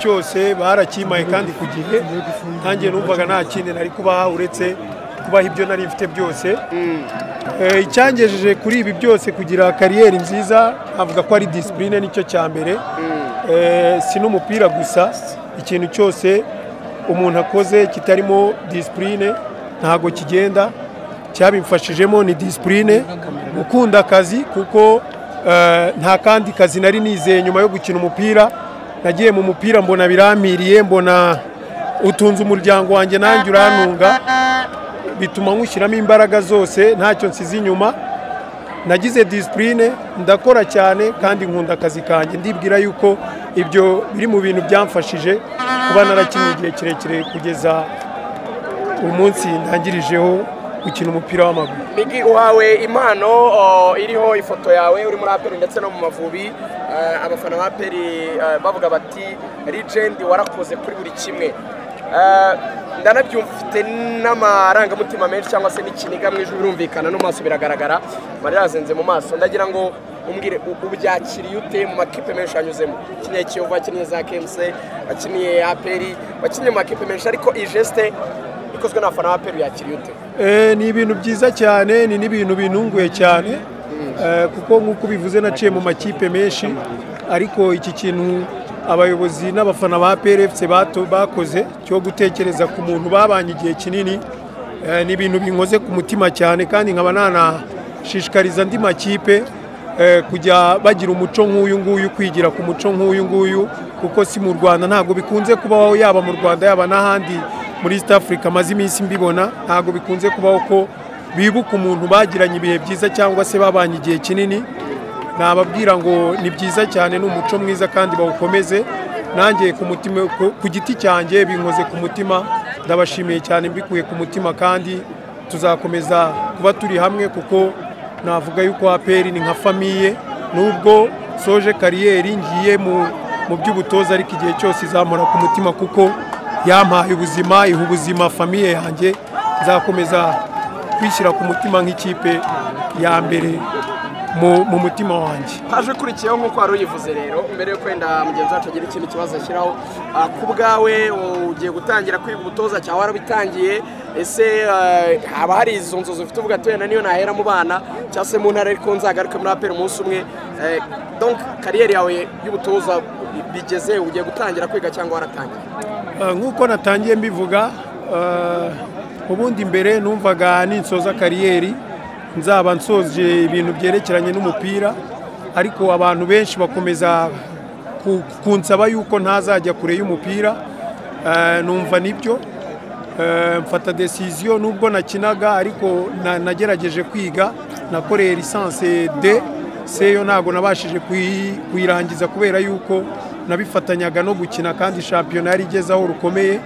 cyose barakimaye kandi ku gihe ntangiye numvaga nta kindi nari kubaha uretse kubaha ibyo nari mfite byose Eh, icyangejeje kuri ibi byose kugira kariyeri nziza navuga ko ari disipurine nicyo cya mbere Eh, si n'umupira gusa ikintu cyose umuntu akoze kitarimo disipurine ntabwo kigenda cyabimfashijemo ni disipurine gukunda akazi kuko eh, nta kandi kazi nari nizeye nyuma yo gukina umupira nagiye mu mupira mbona biramiriye mbona utunze umuryango wanjye nanjye urantunga bituma nywushyiramo imbaraga zose ntacyo nsize inyuma nagize disipurine ndakora cyane kandi nkunda akazi kanjye ndibwira yuko ibyo biri mu bintu byamfashije kuba narakinnye igihe kirekire kugeza umunsi ntangirijeho gukina umupira w'amaguru Migi uhawe impano o, iriho ifoto yawe uri muri aperi ndetse no mu mavubi Eh, abafana ba aperi eh, bavuga bati legend warakoze kuri buri kimwe Eh, ndanabyumva ufite n'amarangamutima menshi cyangwa se n'ikiniga mu ijwi birumvikana no mu maso biragaragara mari yazenze mu maso ndagira ngo umbwire u- ubyakiriye ute mu makipe menshi yanyuzemo wakiniye kiyovu wakiniye za kmc wakiniye aperi wakiniye mu makipe menshi ariko iyi jeste ikozwe n'abafana ba aperi yakiriye ute Eh, ni ibintu byiza cyane ni n'ibintu binunguye cyane Eh, kuko nk'uko ubivuze naciye mu makipe menshi ariko iki kintu abayobozi n'abafana ba PRFC bato- bakoze cyo gutekereza ku muntu babanye igihe kinini eh, ni ibintu binkoze ku mutima cyane kandi nkaba nanashishikariza andi makipe eh, kujya bagira umuco nk'uyu nguyu kwigira ku muco nk'uyu nguyu kuko si mu rwanda ntabwo bikunze kubaho yaba mu rwanda yaba n'ahandi muri east africa amaze iminsi mbibona ntabwo bikunze kubaho ko bibuka umuntu bagiranye ibihe byiza cyangwa se babanye igihe kinini nababwira ngo ni byiza cyane ni umuco mwiza kandi bawukomeze nanjye ku mutima ku- ku giti cyanjye binkoze ku mutima ndabashimiye cyane mbikuye ku mutima kandi tuzakomeza kuba turi hamwe kuko navuga yuko aperi ni nka famiye nubwo soje kariyeri ngiye mu mu by'ubutoza ariko igihe cyose izamura ku mutima kuko yampaye ubuzima iha ubuzima famiye yanjye nzakomeza kwishyira ku mutima nk'ikipe ya mbere mu- mu mutima wanjye haje ukurikiyeho nk'uko wari uyivuze rero mbere yo kwenda mugenzi wacu agira ikindi kibazo ashyiraho ah, ku bwawe ugiye gutangira kwiga ubutoza cyangwa warabitangiye ese ah, haba hari izo nzozi ufite uvuga ati wenda niyo nahera mu bana cyangwa se mu ntara ariko nzagaruke muri aperi umunsi umwe Eh, donc kariyeri yawe y'ubutoza bigeze ugiye gutangira kwiga cyangwa waratangiye Uh, nk'uko natangiye mbivuga uh, ubundi mbere numvaga ninsoza kariyeri nzaba nsoje ibintu byerekeranye n'umupira ariko abantu benshi bakomeza ku- kunsaba yuko ntazajya kure y'umupira Uh, numva nibyo Eh, mfata desiziyo nubwo nakinaga ariko na- nagerageje kwiga nakoreye lisansi de seyo ntabwo nabashije kuyi- kuyirangiza kubera yuko nabifatanyaga no gukina kandi shampiyona yari igeze aho rukomeye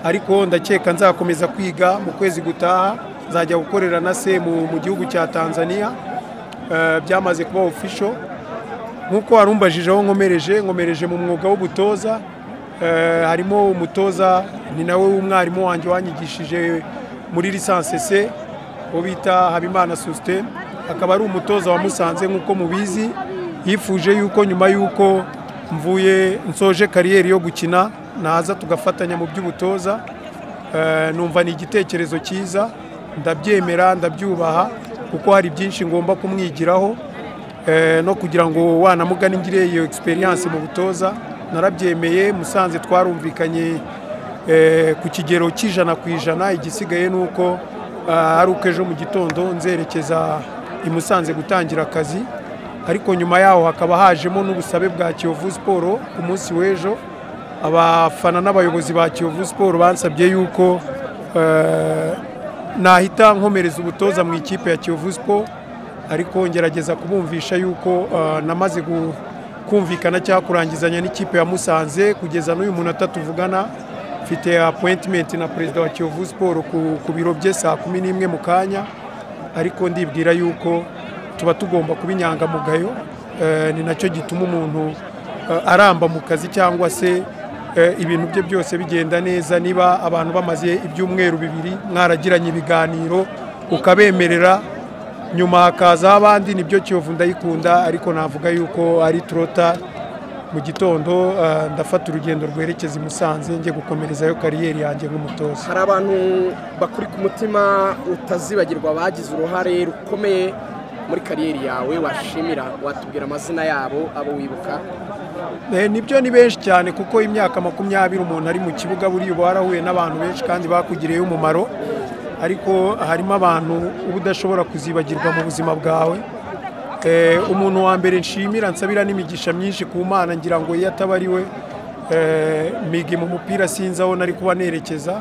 ariko ndakeka nzakomeza kwiga mu kwezi gutaha nzajya gukorera na se mu mu gihugu cya tanzania Eh, byamaze kuba official nk'uko warumbajije aho nkomereje nkomereje mu mwuga w'ubutoza Eh, harimo umutoza ni nawe w'umwarimu wanjye wanyigishije muri lisansi se uwo bita habimana susite akaba ari umutoza wa musanze nk'uko mubizi yifuje yuko nyuma y'uko mvuye nsoje kariyeri yo gukina naza tugafatanya mu by'ubutoza Eh, numva ni igitekerezo cyiza ndabyemera ndabyubaha kuko hari byinshi ngomba kumwigiraho Eh, no kugira ngo wanamugana ngire iyo experience mu butoza narabyemeye musanze twarumvikanye eh, ku kigero cy'ijana ku ijana igisigaye ni uko ah, ari uko ejo mu gitondo nzerekeza i musanze gutangira akazi ariko nyuma yaho hakaba hajemo n'ubusabe bwa kiyovu siporo ku munsi w'ejo abafana n'abayobozi ba kiyovu siporo bansabye yuko eh, nahita nkomereza ubutoza mu ikipe ya Kiyovu Sport ariko ngerageza kubumvisha yuko ah, namaze gu- kumvikana cyangwa kurangizanya n'ikipe ya Musanze kugeza n'uyu munota tuvugana mfite appointment na perezida wa Kiyovu Sport ku, ku biro bye saa kumi n'imwe mu kanya ariko ndibwira yuko tuba tugomba kuba inyangamugayo eh, ni nacyo gituma umuntu eh, aramba mu kazi cyangwa se Eh, ibintu bye byose bigenda neza niba abantu bamaze ibyumweru bibiri mwaragiranye ibiganiro ukabemerera nyuma hakazaho abandi nibyo kiyovu ndayikunda ariko navuga yuko ari turota mu gitondo eh, ndafata urugendo rwerekeza i musanze njye gukomerezayo kariyeri yanjye nk'umutoza hari abantu bakuri ku mutima utazibagirwa bagize uruhare rukomeye muri kariyeri yawe washimira watubwira amazina yabo abo wibuka Eh, nibyo ni benshi cyane kuko imyaka makumyabiri umuntu ari mu kibuga buriya uba warahuye n'abantu benshi kandi bakugiriye umumaro ariko harimo abantu uba udashobora kuzibagirwa mu buzima bwawe Eh, umuntu wa mbere nshimira nsabira n'imigisha myinshi ku mana ngira ngo iyo ataba ari we eh, migi mu mupira sinzi aho nari kuba nerekeza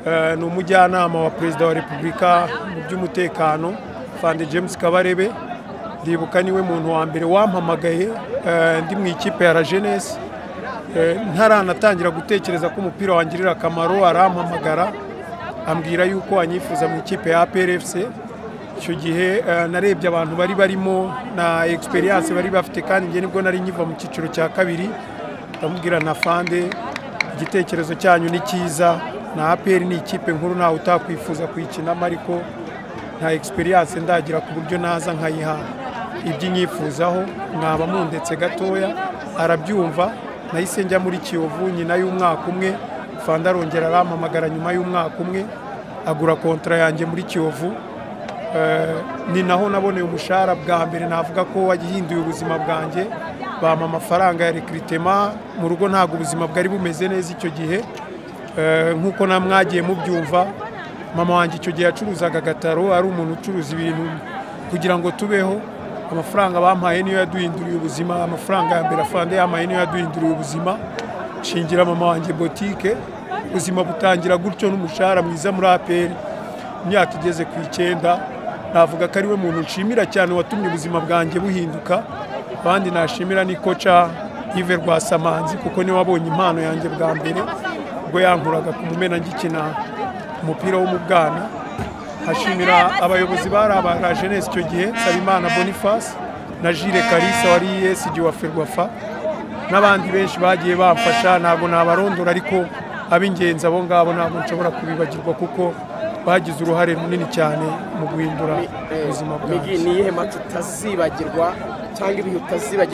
Eh, ni umujyanama wa perezida wa repubulika mu by'umutekano fande james kabarebe ndibuka niwe muntu wa mbere wampamagaye eh, ndi mu ikipe ya la jeunesse Eh, ntaranatangira gutekereza ko umupira wangirira akamaro arampamagara ambwira yuko anyifuza mu ikipe ya APRFC icyo gihe eh, narebye abantu bari barimo na experience bari bafite kandi njye nibwo nari nkiva mu cyiciro cya kabiri ndamubwira na fande igitekerezo cyanyu ni cyiza na APR ni ikipe nkuru ntawe utakwifuza kuyikinamo ariko nta experience ndagira ku buryo naza nkayiha ibyo nyifuzaho mwaba mundetse gatoya arabyumva nahise njya muri kiyovu nyina y'umwaka umwe fanda arongera arampamagara nyuma y'umwaka umwe agura kontra yanjye muri kiyovu Eh, ni naho naboneye umushahara bwa mbere navuga ko wagihinduye ubuzima bwanjye bampa amafaranga ya rekiritema mu rugo ntabwo ubuzima bwari bumeze neza icyo gihe Eh, nk'uko namwagiye mubyumva mama wanjye icyo gihe yacuruzaga agataro ari umuntu ucuruza ibintu kugira ngo tubeho amafaranga bampaye niyo yaduhinduriye ubuzima amafaranga ya mbere afande yamaye niyo yaduhinduriye ubuzima nshingira mama wanjye botike ubuzima butangira gutyo n'umushahara mwiza muri APR imyaka igeze ku icyenda navuga ko ariwe muntu nshimira cyane watumye ubuzima bwanjye buhinduka abandi nashimira ni koca Yves Rwasamanzi kuko niwe wabonye impano yanjye bwa mbere ubwo yankuraga ku mumena ngikina umupira wo mu bwana ashimira abayobozi bari aba la jeunesse icyo gihe Sabimana Boniface na Jire Kalisa wari ESG wa Ferwafa n'abandi benshi bagiye bamfasha ntabwo nabarondora ariko ab'ingenzi abo ngabo ntabwo nshobora kubibagirwa kuko bagize uruhare runini cyane mu guhindura ubuzima Migi, bwanjye ni iyihe match utazibagirwa cyangwa ibihe utazibagirwa